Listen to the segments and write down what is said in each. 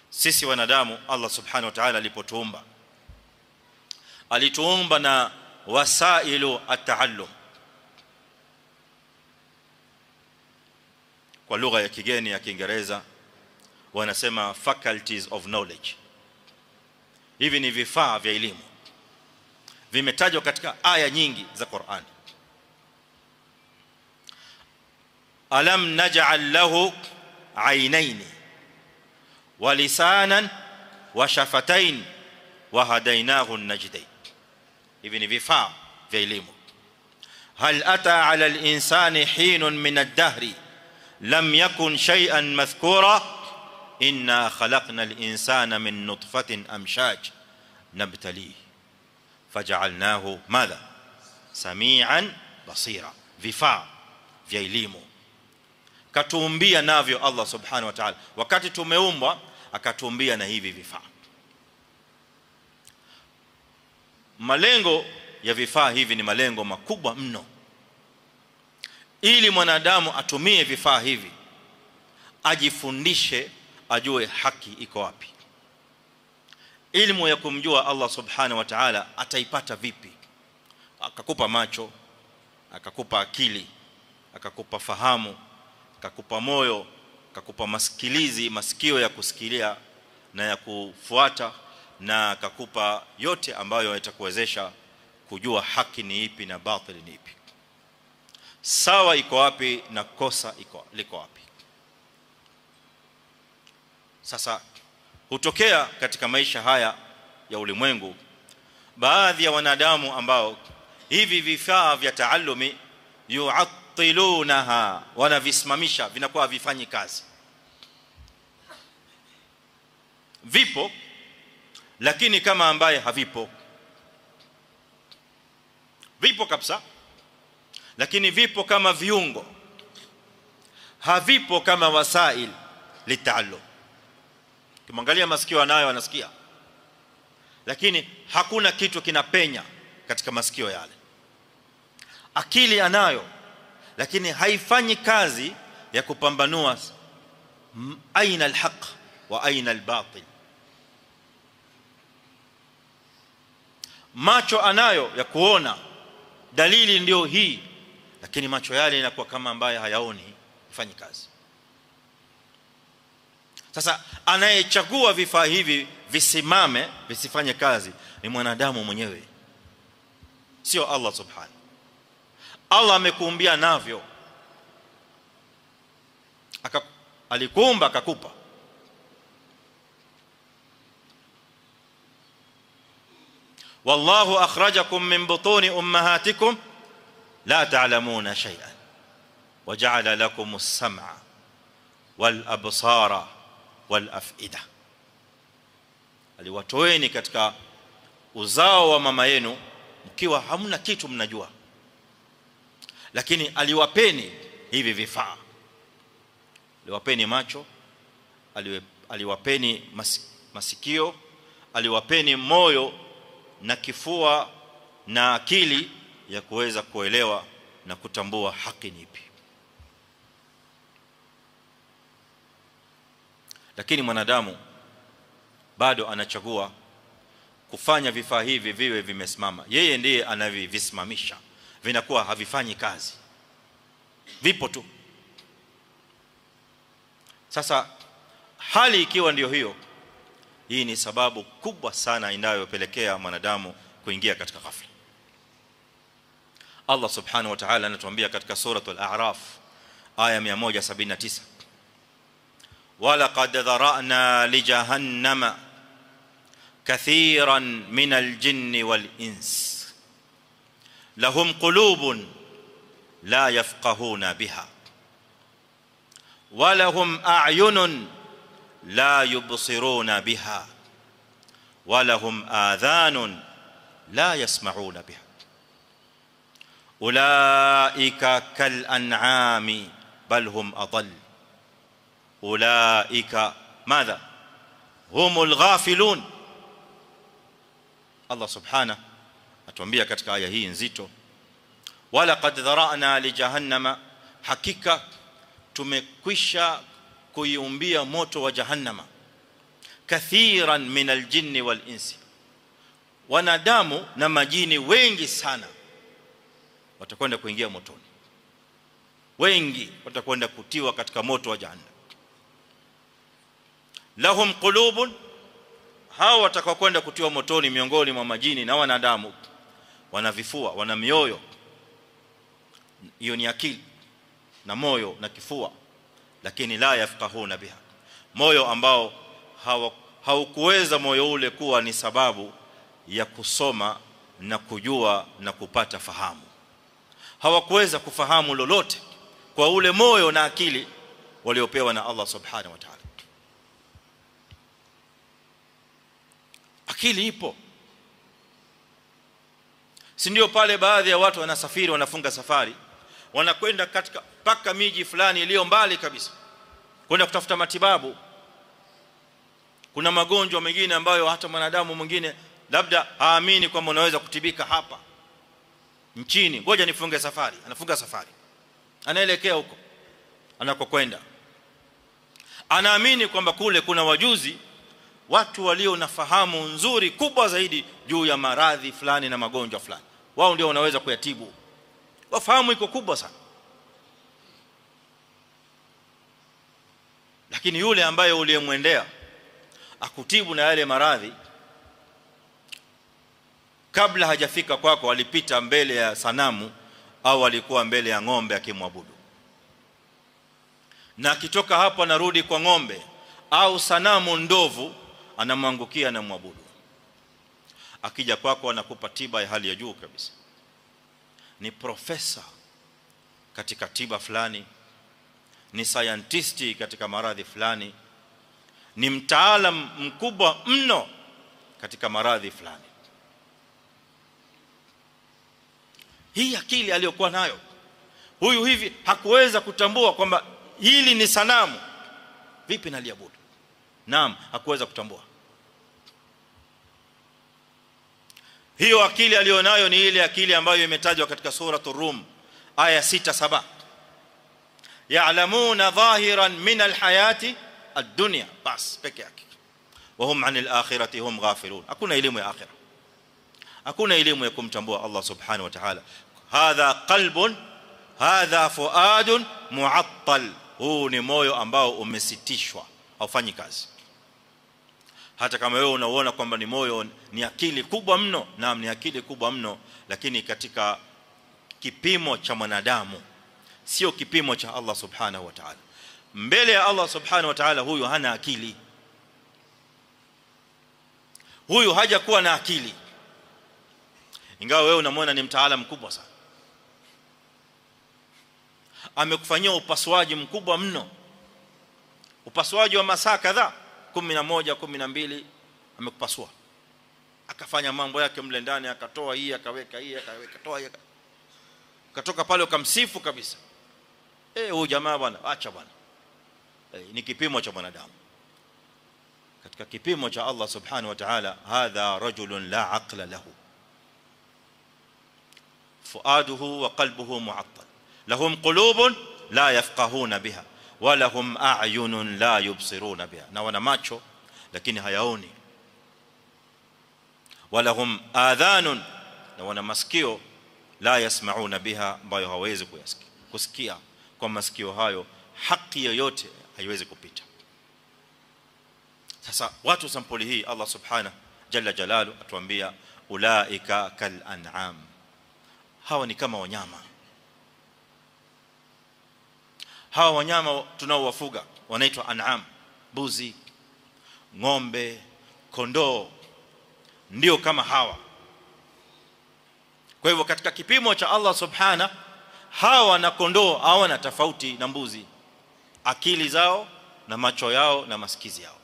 sisi wanadamu Allah subhanahu wa ta'ala alipotuumba alituumba na wasailu at-taallum kwa lugha ya kigeni ya Kiingereza wanasema faculties of knowledge hivi ni vifaa vya elimu vimetajwa katika aya nyingi za Qur'an alam naj'al lahu aynayn wa lisanan wa shafatayn wa hadainahu an-najdayn hivi ni vifaa vya elimu hal ata 'ala al-insani hinun min ad-dahri lam yakun shay'an madhkura inna khalaqna al-insana min nutfatin amshaj nabtalihi faj'alnahu madha samian basira vifaa vya elimu katuumbia navyo Allah subhanahu wa ta'ala wakati tumeumbwa akatuumbia na hivi vifaa malengo ya vifaa hivi ni malengo makubwa mno ili mwanadamu atumie vifaa hivi ajifundishe ajue haki iko wapi ilmu ya kumjua Allah subhanahu wa ta'ala ataipata vipi akakupa macho akakupa akili akakupa fahamu akakupa moyo akakupa masikilizi masikio ya kusikilia na ya kufuata na akakupa yote ambayo yatakuwezesha kujua haki ni ipi na batili ni ipi sawa iko wapi na kosa iko liko wapi sasa hutokea katika maisha haya ya ulimwengu baadhi ya wanadamu ambao hivi vifaa vya taallumi yu'attilunaha wanavisimamisha vinakuwa havifanyi kazi vipo lakini kama ambaye havipo vipo kabisa lakini vipo kama viungo havipo kama wasail litaallum kimwangalia masikio anayo anasikia lakini hakuna kitu kinapenya katika masikio yale akili anayo lakini haifanyi kazi ya kupambanua aina alhaq wa aina albatil macho anayo ya kuona dalili ndio hii lakini macho yale yanakuwa kama ambaye hayaoni ifanyi kazi sasa anayechagua vifaa hivi visimame visifanye kazi ni mwanadamu mwenyewe sio Allah subhanahu Allah amekuumbia navyo aka alikuumba akakupa والله اخرجكم من بطون امهاتكم لا تعلمون شيئا وجعل لكم السمع والابصار والافئده aliwatoeni katika uzao wa mama yenu mkiwa hamna kitu mnajua lakini aliwapeni hivi vifaa aliwapeni macho aliwapeni masikio aliwapeni moyo na kifua na akili ya kuweza kuelewa na kutambua haki ni ipi lakini mwanadamu bado anachagua kufanya vifaa hivi viwe vimesimama yeye ndiye anavivisimamisha vinakuwa havifanyi kazi vipo tu sasa hali ikiwa ndio hiyo hii ni sababu kubwa sana inayopelekea mwanadamu kuingia katika ghafla Allah subhanahu wa ta'ala anatuambia katika suratul a'raf aya 179 ولقد ذرأنا لجهنم كثيرا من الجن والإنس لهم قلوب لا يفقهون بها ولهم أعين لا يبصرون بها ولهم آذان لا يسمعون بها أولئك كالأنعام بل هم أضل أولئك ماذا هم الغافلون الله سبحانه atuambia katika aya hii nzito wala qad dharana li jahannama hakika tumekwisha kuiumbia moto wa jahannama kathiran min aljinni wal insi wanadamu na majini wengi sana watakwenda kuingia motoni wengi watakwenda kutiwa katika moto wa jahannam lahum qulubun hao watakaokwenda kutiwa motoni miongoni mwa majini na wanadamu wana vifua wana mioyo hiyo ni akili na moyo na kifua lakini la yafqahuna biha moyo ambao haukuweza moyo ule kuwa ni sababu ya kusoma na kujua na kupata fahamu hawakuweza kufahamu lolote kwa ule moyo na akili waliopewa na Allah subhanahu wa ta'ala akili ipo si ndio pale baadhi ya watu wanasafiri wanafunga safari wanakwenda katika paka miji fulani iliyo mbali kabisa kwenda kutafuta matibabu kuna magonjwa mengine ambayo hata mwanadamu mwingine labda haamini kwamba unaweza kutibika hapa nchini ngoja nifunge safari anafunga safari anaelekea huko anakokwenda anaamini kwamba kule kuna wajuzi watu walio na fahamu nzuri kubwa zaidi juu ya maradhi fulani na magonjwa fulani wao ndio wanaweza kuyatibu wafahamu iko kubwa sana lakini yule ambaye uliyemwendea akutibu na yale maradhi kabla hajafika kwako alipita mbele ya sanamu au alikuwa mbele ya ng'ombe akimwabudu na akitoka hapo anarudi kwa ng'ombe au sanamu ndovu anamwangukia na mwabudu akija kwako anakupa tiba ya hali ya juu kabisa ni profesa katika tiba fulani ni scientist katika maradhi fulani ni mtaalam mkubwa mno katika maradhi fulani hii akili aliyokuwa nayo huyu hivi hakuweza kutambua kwamba hili ni sanamu vipi naliabudu naam hakuweza kutambua hiyo akili alionayo ni ile akili ambayo imetajwa katika suratul rum aya 6 7 ya'lamuna dhahiran min alhayati ad-dunya bas peke yake wahum anil akhirati hum ghafilun hakuna elimu ya akhirah hakuna elimu ya kumtambua Allah subhanahu wa ta'ala hadha qalbun hadha fuadun mu'attal huu ni moyo ambao umesitishwa haufanyi kazi hata kama wewe unaona kwamba ni moyo ni akili kubwa mno naam ni akili kubwa mno lakini katika kipimo cha mwanadamu sio kipimo cha Allah subhanahu wa ta'ala mbele ya Allah subhanahu wa ta'ala huyu hana akili huyu hajakuwa na akili ingawa wewe unamwona ni mtaalamu mkubwa sana amekufanyia upasuaji mkubwa mno upasuaji wa masaa kadhaa 11 12 amekupasua akafanya mambo yake mle ndani akatoa hii akaweka hii akaweka toa hii akatoka pale ukamsifu kabisa eh huyu jamaa bwana acha bwana eh, ni kipimo cha mwanadamu katika kipimo cha Allah subhanahu wa ta'ala hadha rajulun la aqla lahu fuaduhu wa qalbuhu mu'attal lahum qulubun la yafqahuna biha wa lahum a'yunun la yubsiruna biha na wana macho lakini hayaoni wa lahum adhanun na wana masikio la yasmauna biha ambayo hawezi kuyasikia kusikia kwa masikio hayo haki yoyote haiwezi kupita sasa watu sampuli hii Allah subhanahu jalla jalalu atuambia ulaika kal an'am hawa ni kama wanyama hawa wanyama tunaowafuga wanaitwa an'am buzi ng'ombe kondoo ndio kama hawa kwa hivyo katika kipimo cha Allah subhana hawa na kondoo hawana tofauti na mbuzi akili zao na macho yao na masikizi yao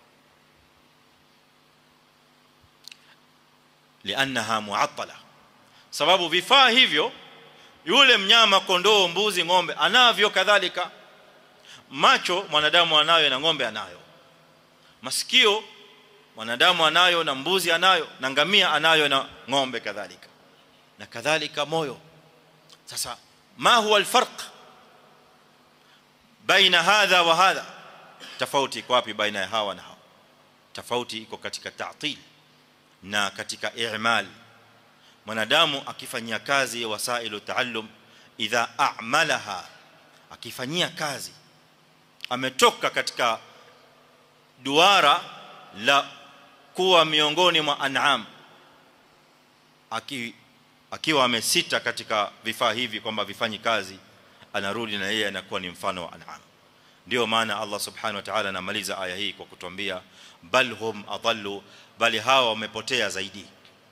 lianaha muattala sababu vifaa hivyo yule mnyama kondoo mbuzi ng'ombe anavyo kadhalika macho mwanadamu anayo na ng'ombe anayo masikio mwanadamu anayo na mbuzi anayo na ngamia anayo na ng'ombe kadhalika na kadhalika moyo sasa ma huwa alfarq baina hadha wa hadha tofauti kwa wapi baina ya hawa na hawa tofauti iko katika ta'til na katika i'mal mwanadamu akifanyia kazi wasailu taallum idha a'malaha akifanyia kazi ametoka katika duara la kuwa miongoni mwa an'am aki akiwa amesita katika vifaa hivi kwamba vifanyi kazi anarudi na yeye anakuwa ni mfano wa an'am ndio maana Allah subhanahu wa ta'ala anamaliza aya hii kwa kutuambia bal hum adallu bali hawa wamepotea zaidi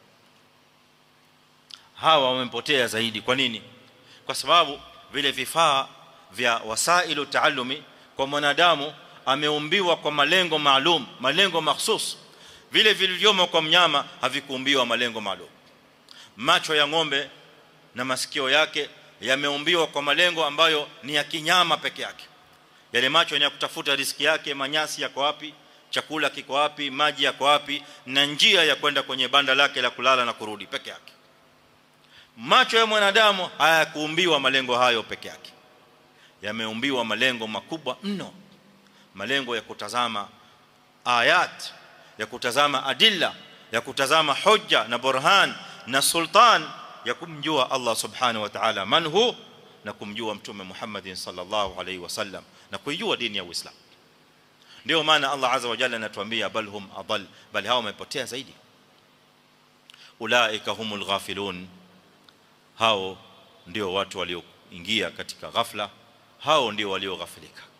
hawa wamepotea zaidi kwa nini kwa sababu vile vifaa vya wasailu taallumi kwa mwanadamu ameumbiwa kwa malengo maalum malengo mahsus vile vilivyomo kwa mnyama havikuumbiwa malengo maalum macho ya ng'ombe na masikio yake yameumbiwa kwa malengo ambayo ni ya kinyama peke yake yale macho ni ya kutafuta riziki yake manyasi yako wapi chakula kiko wapi maji yako wapi na njia ya kwenda kwenye banda lake la kulala na kurudi peke yake macho ya mwanadamu hayakuumbiwa malengo hayo peke yake yameumbiwa malengo makubwa mno malengo ya kutazama ayat ya kutazama adilla ya kutazama hujja na burhan na sultan ya kumjua Allah subhanahu wa ta'ala man hu na kumjua mtume Muhammad sallallahu alaihi wasallam na kuijua dini ya Uislamu ndio maana Allah azza wa jalla anatuambia bal hum adall bal hao wamepotea zaidi ulaika humul ghafilun hao ndio watu walioingia katika ghafla hao ndio walioghafilika